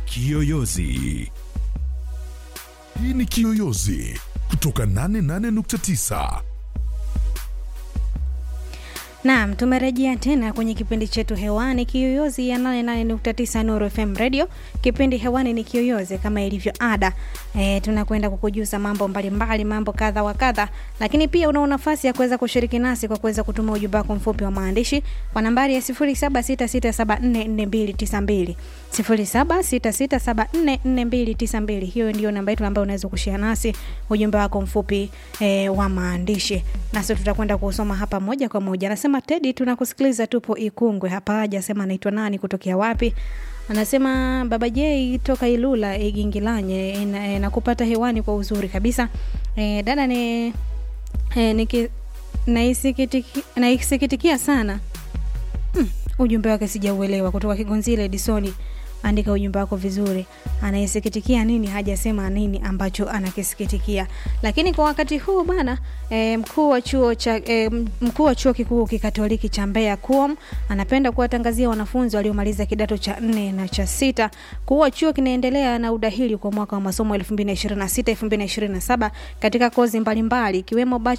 Kiyoyozi. Hii ni Kiyoyozi kutoka 88.9. Naam, tumerejea tena kwenye kipindi chetu hewani Kiyoyozi ya 88.9 Nuru FM Radio. Kipindi hewani ni Kiyoyozi kama ilivyo ada. E, tunakwenda kukujuza mambo mbalimbali, mambo kadha wa kadha, lakini pia una nafasi ya kuweza kushiriki nasi kwa kuweza kutuma ujumbe wako mfupi wa maandishi kwa nambari ya 0766744292 0766744292. Hiyo ndio namba yetu ambayo unaweza kushare nasi ujumbe wako mfupi e, wa maandishi, nasi tutakwenda kusoma hapa moja kwa moja. Anasema Tedi, tunakusikiliza, tupo Ikungwe hapa. Hajasema anaitwa nani, kutokea wapi. Anasema baba J toka Ilula Igingilanye, nakupata hewani kwa uzuri kabisa. E, dada ni e, niki naisikitiki, naisikitikia sana hmm, ujumbe wake sijauelewa. Kutoka Kigonzile Edisoni andika ujumbe wako vizuri. Anayesikitikia nini? Hajasema nini ambacho anakisikitikia. Lakini kwa wakati huu bana, e, mkuu wa chuo cha e, mkuu wa chuo kikuu kikatoliki cha Mbeya KUOM anapenda kuwatangazia wanafunzi waliomaliza kidato cha nne na cha sita kuwa chuo kinaendelea na udahili kwa mwaka wa masomo 2026 2027 katika kozi mbalimbali ikiwemo